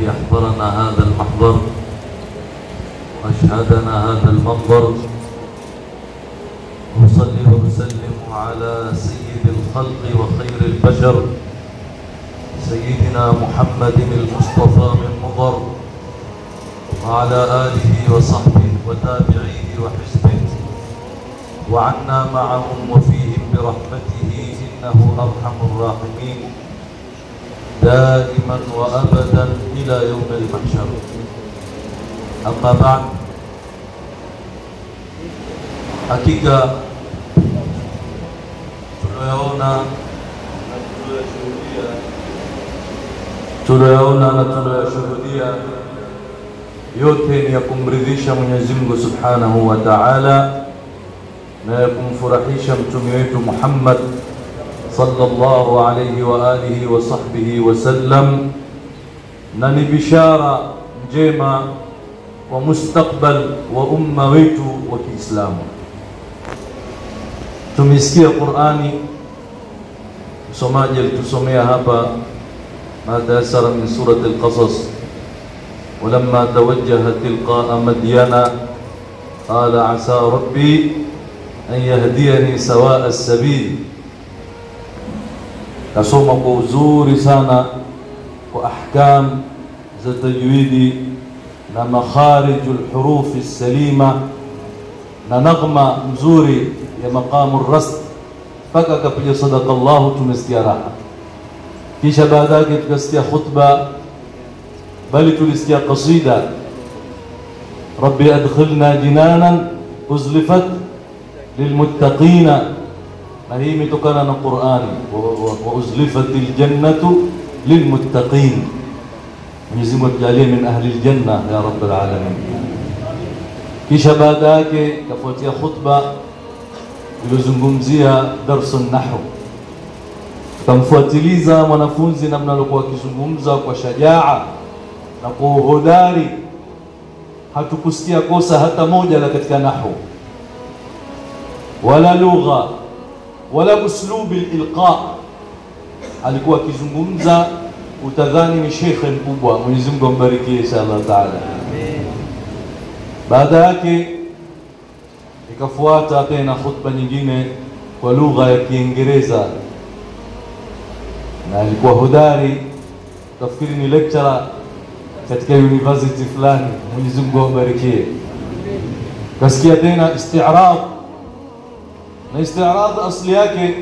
الذي أحضرنا هذا المحضر وأشهدنا هذا المنظر وأصلي وأسلم على سيد الخلق وخير البشر سيدنا محمد المصطفى من مضر وعلى آله وصحبه وتابعيه وحزبه وعنا معهم وفيهم برحمته إنه أرحم الراحمين دائما وأبدا إلى يوم المحشر أما بعد hakika tunayoona tunayoona na tunayoshuhudia yote ni ya kumridhisha Mwenyezi Mungu Subhanahu wa Ta'ala na ya kumfurahisha mtume wetu Muhammad sallallahu alayhi wa alihi wa sahbihi wasallam, na ni bishara njema wa mustakbal wa umma wetu wa Kiislamu. Tumesikia Qur'ani, msomaji alitusomea hapa ma tayasara min surati al-Qasas ولما توجه تلقاء مدين قال عسى ربي أن يهديني سواء السبيل kasoma kwa uzuri sana kwa ahkam za tajwidi na makhariju lhurufi salima na naghma mzuri ya maqamu rast mpaka akapiga sadaka llahu tumesikia raha kisha baada yake tukasikia khutba bali tulisikia qasida rabbi adkhilna jinanan uzlifat lilmuttaqina na hii imetokana na Qur'ani wa uzlifatil jannatu lilmuttaqin Mwenyezi Mungu atujalie min ahli aljanna ya rabbal alamin kisha baada yake kafuatia khutba iliyozungumzia darsu nahwu tukamfuatiliza mwanafunzi namna alikuwa akizungumza kwa shajaa na kwa uhodari hatukusikia kosa hata moja la katika nahwu wala lugha wala uslubi lilqa alikuwa akizungumza utadhani ni shekhe mkubwa mwenyezi mungu ambarikie insha allah taala baada yake ikafuata tena khutba nyingine kwa lugha ya kiingereza na alikuwa hodari utafikiri ni lecturer katika university fulani mwenyezi mungu ambarikie kasikia tena istirab na istirad asli yake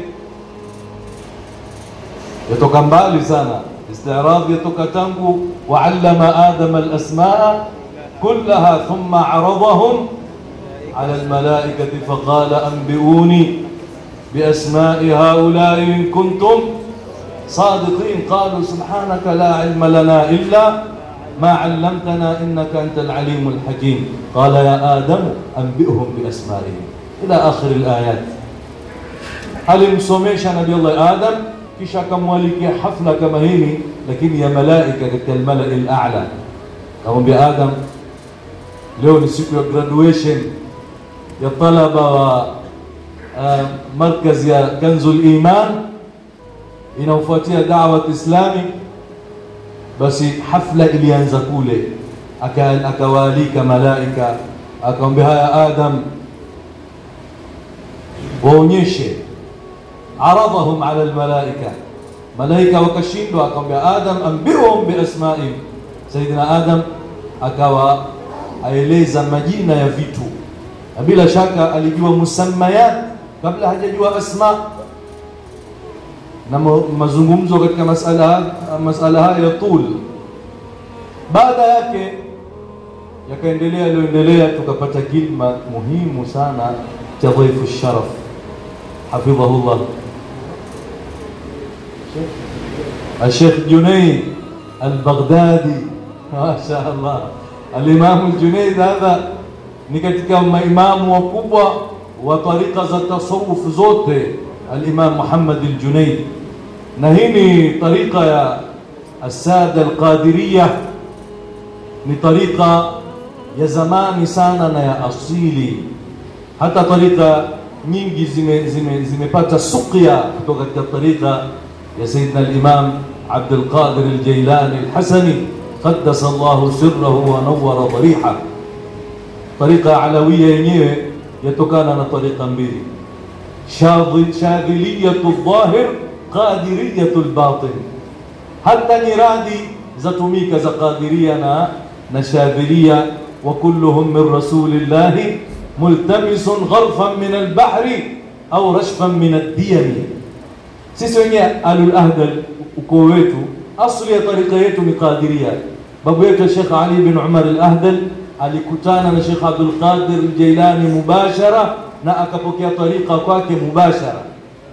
yatoka mbali sana istirad yatoka tangu waallama adama alasmaa kullaha thumma aradahum ala almalaikati faqala anbiuni بأسماء هؤلاء إن كنتم صادقين قالوا سبحانك لا علم لنا إلا ما علمتنا إنك أنت العليم الحكيم قال يا آدم أنبئهم بأسمائهم إلى آخر الآيات alimsomesha nabii Allah Adam kisha akamwalikia hafla kama hili lakini ya malaika katika almalai alala akamwambia Adam leo ni siku ya graduation ya talaba wa uh, markaz ya Kanzul Iman inaofuatia da'wat islami basi hafla ilianza kule akawaalika malaika akamwambia haya Adam waonyeshe عرضهم على الملائكة ملائكة وكشindwa akamwambia Adam ambihum biasmaihim Saidina Adam akawa aeleza majina ya vitu na bila shaka alijua musammayat kabla hajajua asma na mazungumzo katika masala masala haya ya tul baada yake yakaendelea yaliyoendelea tukapata kilma muhimu sana cha dhaifu sharaf hafidhahullah الشيخ جنيد البغدادي ما شاء الله الإمام الجنيد هذا ni katika maimamu wakubwa wa tarika za tasawuf zote al-Imam Muhammad al-Junayd na hii ni tarika ya السادة القادرية ni tarika ya zamani sana na ya asili hata tarika nyingi zimepata zime, zime suqya kutoka katika tarika ya Sayyidina al-Imam Abdul Qadir al-Jailani al-Hasani qaddasa Allahu sirrahu wa nawwara dhariha. Tariqa alawia yenyewe yatokana na tariqa mbili, shadhiliyatu dhahir, qadiriyatu lbatin. Hata nyiradi zatumika za qadiria na na shadhilia, wa kulluhum min rasulillahi multamisun gharfan min albahri au rashfan min addiyami. Sisi wenyewe alul ahdal ukoo wetu asli ya tarika yetu ni Qadiria. Babu yetu Sheikh Ali bin Umar al-Ahdal alikutana na Sheikh Abdul Qadir al-Jailani mubashara na akapokea tarika kwake mubashara.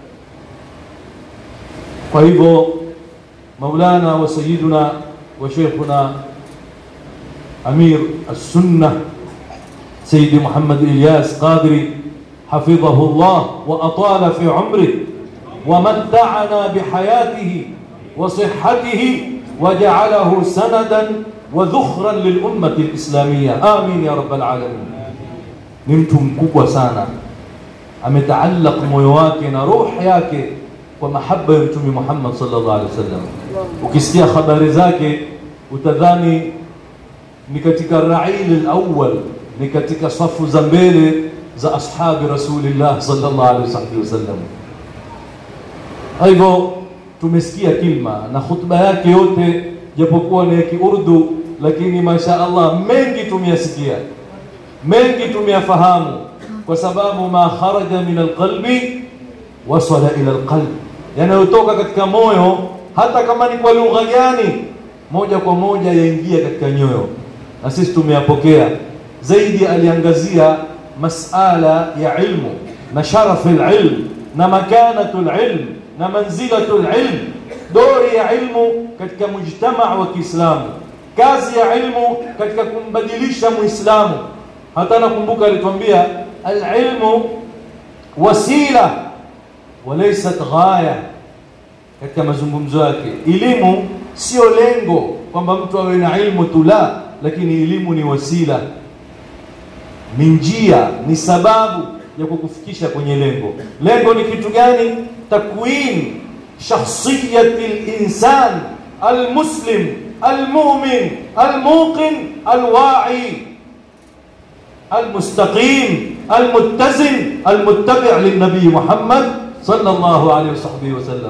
Kwa hivyo Maulana wa Sayyiduna wa Sheikhuna Amir as-Sunnah Sayyidi Muhammad Ilyas Qadiri حفظه الله وأطال في عمره ومتعنا بحياته وصحته وجعله سندا وذخرا للأمة الإسلامية آمين يا رب العالمين ni mtu mkubwa sana ametaalaq moyo wake na ruh yake kwa mahaba ya mtume Muhammad sallallahu alaihi wasallam. Ukisikia habari zake utadhani ni katika rail alawwal, ni katika safu za mbele za ashabi rasulillah sallallahu alaihi wasallam. Kwa hivyo tumesikia kilma na khutba yake yote, japokuwa ni ya Kiurdu, lakini masha Allah mengi tumeyasikia, mengi tumeyafahamu, kwa sababu ma kharaja min alqalbi wasala ila alqalb, yanayotoka katika moyo, hata kama ni kwa lugha gani, moja kwa moja yaingia katika nyoyo, na sisi tumeyapokea. Zaidi aliangazia masala ya ilmu na sharafu alilm na makanatu alilm na manzilatu alilm, dori ya ilmu katika mujtamaa wa Kiislamu, kazi ya ilmu katika kumbadilisha Muislamu. Hata nakumbuka alituambia alilmu wasila walaysat ghaya, katika mazungumzo yake. Elimu sio lengo kwamba mtu awe na ilmu tu, la, lakini elimu ni wasila, ni njia, ni sababu ya kukufikisha kwenye lengo. Lengo ni kitu gani? Takwin shakhsiyati linsan almuslim almumin almuqin alwa'i almustaqim almuttazin almuttabi' lilnabii Muhammad sallallahu alayhi wasahbihi wasallam.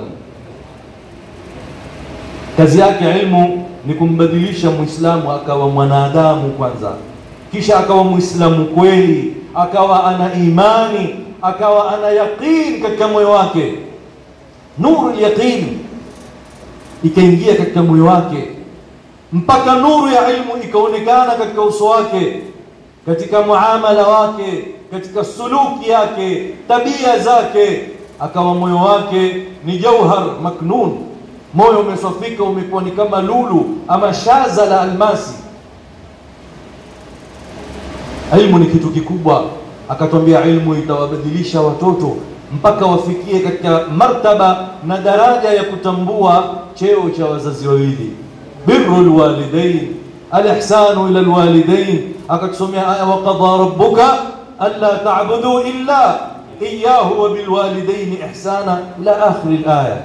Kazi yake ilmu ni kumbadilisha Muislamu akawa mwanadamu kwanza, kisha akawa Muislamu kweli, akawa ana imani, akawa ana yaqin katika moyo wake, nuru yaqin ikaingia katika moyo wake, mpaka nuru ya ilmu ikaonekana katika uso wake, katika muamala wake, katika suluki yake, tabia zake, akawa moyo wake ni jauhar maknun, moyo umesofika, umekuwa ni kama lulu ama shaza la almasi. Ilmu ni kitu kikubwa, akatwambia ilmu itawabadilisha watoto mpaka wafikie katika martaba na daraja ya kutambua cheo cha wazazi wawili, birru lwalidain, alihsanu ila lwalidain. Akatusomea aya waqadha rabbuka alla ta'budu illa iyyahu wa bilwalidaini ihsana ila akhiri alaya.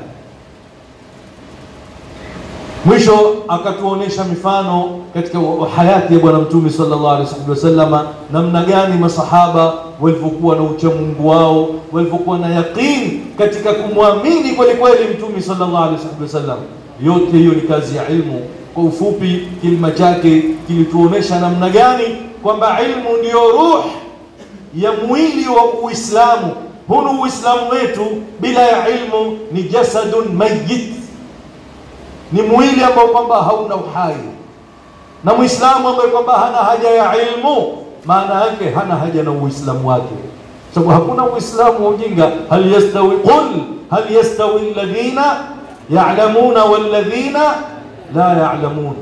Mwisho akatuonesha mifano katika hayati ya Bwana Mtume sallallahu alaihi wasallama, namna gani masahaba walivyokuwa na uchamungu wao, walivyokuwa na yaqini katika kumwamini kweli kweli Mtume sallallahu alaihi wasallam. Yote hiyo ni kazi ya ilmu. Kwa ufupi, kilima chake kilituonesha namna gani kwamba ilmu ndiyo ruh ya mwili wa Uislamu. Hunu Uislamu wetu bila ya ilmu ni jasadun mayyit ni mwili ambao kwamba hauna uhai, na Muislamu ambaye kwamba hana haja ya ilmu, maana yake hana haja na Uislamu wake, sababu hakuna Uislamu wa ujinga. hal yastawi qul hal yastawi alladhina ya'lamuna walladhina la ya'lamun.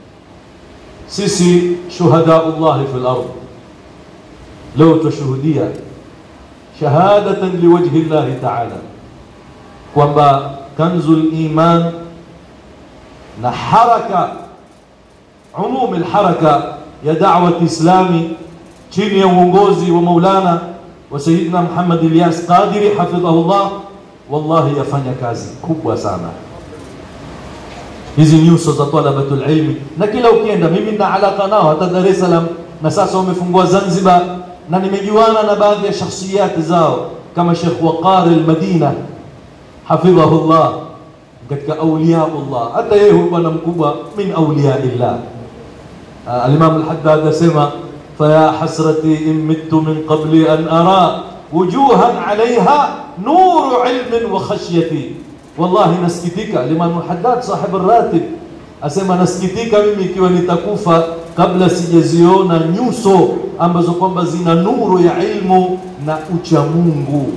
Sisi shuhadaullahi fil ard, leo tushuhudia shahadatan liwajhi llahi ta'ala kwamba kanzul iman na haraka umumi alharaka ya da'wat islami chini ya uongozi wa Maulana wa Sayyidina Muhammad Ilyas Qadiri hafidhahullah, wallahi yafanya kazi kubwa sana. hizi nyuso za talabatul ilmi, na kila ukienda, mimi nina alaka nao hata Dar es Salaam, na sasa wamefungua Zanzibar, na nimejuana na baadhi ya shakhsiyati zao kama Sheikh Waqar al-Madina hafidhahullah, katika auliyaullah. Hata yeye huyu bwana mkubwa min auliyaillah. Al-Imam al-Haddad asema faya hasrati in mittu min qabli an ara wujuhan alaiha nuru ilmin wa khashyati Wallahi nasikitika. Liman Haddad sahib ratib asema nasikitika mimi ikiwa nitakufa kabla sijaziona nyuso ambazo kwamba zina nuru ya ilmu na ucha Mungu.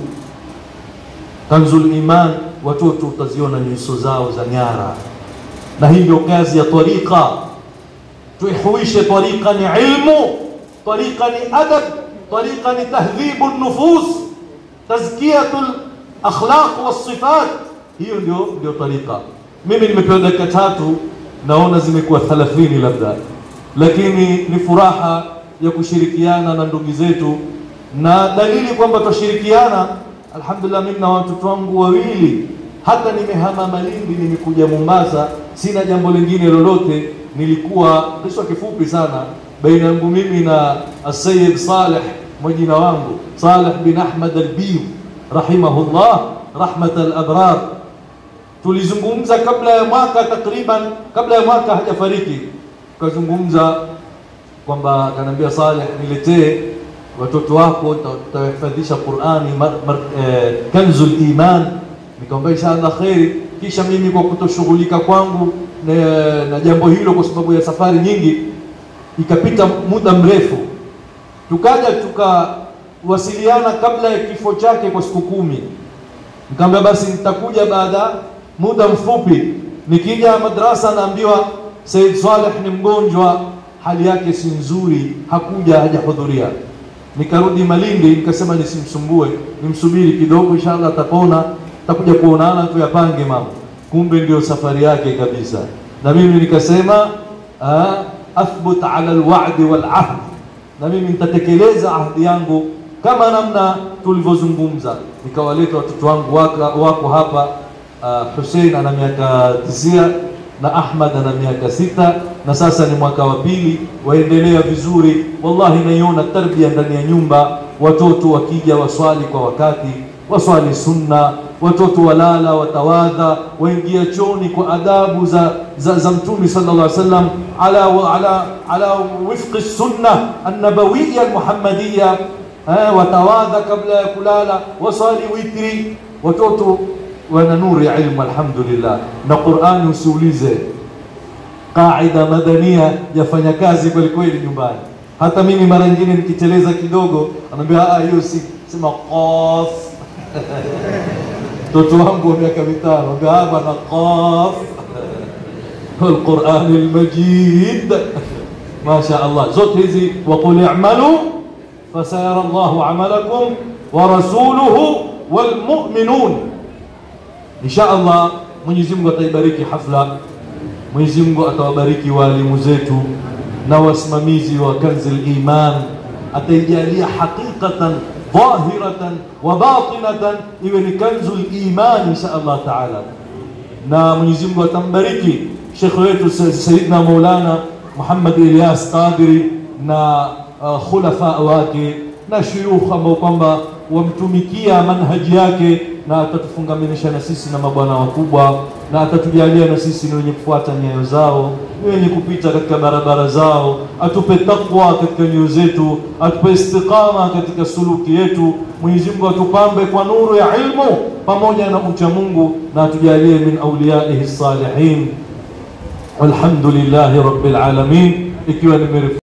Kanzul Iman, watoto utaziona nyuso zao za nyara, na hii ndio kazi ya tariqa. Tuihuishe tariqa ni ilmu, tariqa ni adab, tariqa ni tahdhibu nufus, tazkiyatul akhlaq was sifat hiyo ndio ndio tariqa. Mimi nimepewa dakika tatu, naona zimekuwa 30 labda, lakini ni furaha ya kushirikiana na ndugu zetu, na dalili kwamba twashirikiana. Alhamdulillah, mimi na watoto wangu wawili, hata nimehama Malindi, nimekuja Mombasa, sina jambo lingine lolote. Nilikuwa kisa kifupi sana baina yangu mimi na Asayid Saleh, mwajina wangu Saleh bin Ahmad Albir rahimahullah rahmat al-abrar tulizungumza kabla ya mwaka takriban, kabla ya mwaka hajafariki, tukazungumza kwamba akaniambia Saleh, niletee watoto wako, tutawahifadhisha Qurani eh, kanzul iman. Nikamwambia inshallah kheri. Kisha mimi kwa kutoshughulika kwangu na, na jambo hilo kwa sababu ya safari nyingi, ikapita muda mrefu, tukaja tukawasiliana kabla ya kifo chake kwa siku kumi. Nikamwambia basi nitakuja baada muda mfupi. Nikija madrasa naambiwa Said Saleh ni mgonjwa, hali yake si nzuri, hakuja hajahudhuria. Nikarudi Malindi, nikasema nisimsumbue, nimsubiri kidogo, inshallah atapona, takuja kuonana, tuyapange mambo. Kumbe ndio safari yake kabisa. Na mimi nikasema athbut ala alwa'di wal ahd, na mimi nitatekeleza ahdi yangu kama namna tulivyozungumza. Nikawaleta watoto wangu wako, wako hapa Uh, Hussein ana miaka tisia na Ahmad ana miaka sita na sasa ni mwaka wa pili, waendelea vizuri. Wallahi naiona tarbia ndani ya nyumba, watoto wakija waswali kwa wakati, waswali sunna, watoto walala, watawadha, waingia choni kwa adabu za, za, za Mtume sallallahu alaihi wasallam ala, ala, ala wifqi sunna annabawiya almuhammadiya, watawadha kabla ya kulala, waswali witri, watoto wana nuru ya ilmu alhamdulillah. Na Qur'ani usiulize, qaida madania yafanya kazi kweli kweli nyumbani. Hata mimi mara nyingine nikiteleza kidogo, anaambia ah, hiyo si sema qaf mtoto wangu wa miaka mitano anaambia ah, bana qaf والقرآن المجيد ما شاء الله zote hizi وقل اعملوا فسيرى الله عملكم ورسوله والمؤمنون Insha Allah Mwenyezi Mungu ataibariki hafla, Mwenyezi Mungu atawabariki walimu zetu na wasimamizi wa Kanzul Iman, ataijalia haqiqatan dhahiratan wa batinatan, iwe ni Kanzul Iman insha Allah taala, na Mwenyezi Mungu atambariki shekhe wetu Sayyidina Maulana Muhammad Ilyas Qadiri na uh, khulafa wake na shuyukh ambao kwamba wamtumikia manhaji yake na atatufungamanisha na sisi na mabwana wakubwa, na atatujalia na sisi ni wenye kufuata nyayo zao, ni wenye kupita katika barabara zao, atupe takwa katika nyoyo zetu, atupe istiqama katika suluki yetu. Mwenyezi Mungu atupambe kwa nuru ya ilmu pamoja na ucha Mungu, na atujalie min awliyaihi salihin. Walhamdulillahi rabbil alamin, ikiwa nimerefu